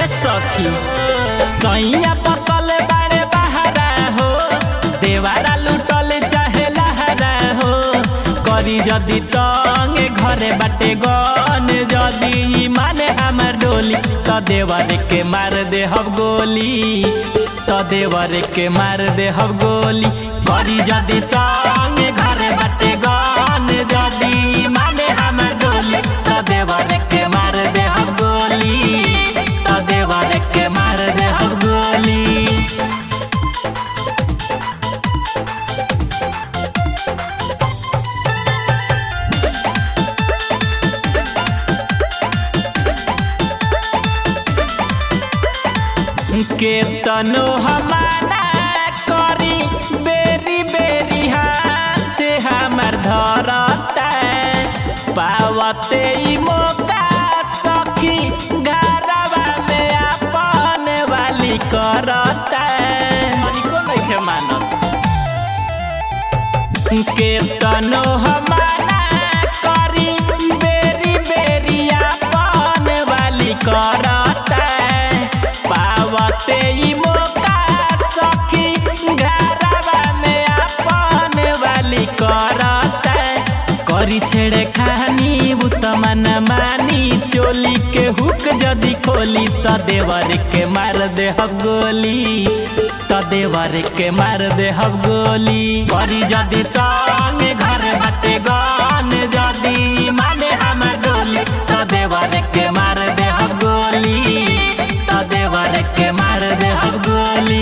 सखी सैया फसल बाड़े बहारा हो देवारा लुटल चाहे लहरा हो करी जदी तंगे घरे बाटे गन जदी माने हमर डोली त देवर के मार दे हब गोली त देवर के मार दे हब गोली करी जदी तंगे घरे बाटे गन जदी माने हमर डोली त देवर के मार दे हब गोली त देवर के मार दे हब गोली केतनो हमारा करी बेरी बेरी हाथ हमर धरता पावते ई मौका सखी घरवा में अपन वाली करता को नइखे मानत केतनो हमारा करी बेरी बेरी अपन वाली करता पावते ई मौका सखी घरवा में अपन वाली करता करी छेड़े खानी उतमन मानी चोली के हुक जदी खोली त देवर के मार दे हब गोली त देवर के मार दे हब गोली करी जदी तंगे घर बाटे गन जदी माने हमर डोली त देवर के मार दे हब गोली त देवर के मार दे हब गोली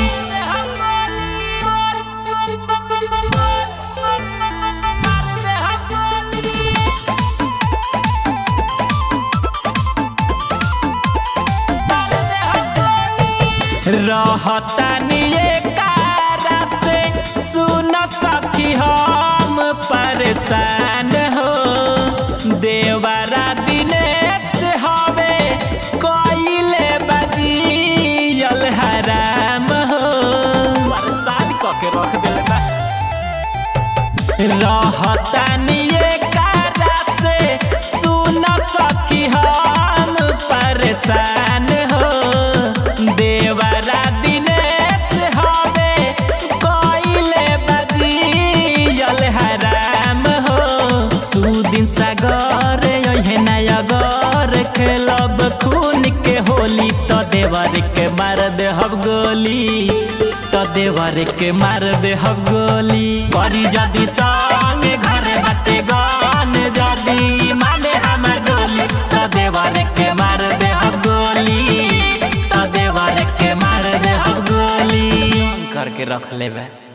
रहतानी कारा से सुन सखी हम परेशान हो देवरा दिनेश हवे कइले बजियल हराम हो परेशान कके रख देले बा रहतानी कारा से सुन सखी हम परेशान हो देवरा दिनेश हवे कइले बजियल हराम हो सुदिन सागर यहे नयगर खेलब खून के होली त देवर के मार दे हब गोली त देवर के मार दे हब गोली करी जदी तंगे घरे बाटे गन जदी माने हमर डोली त देवर के मार दे हब गोली त देवर के मार दे हब गोली करके रख लेबे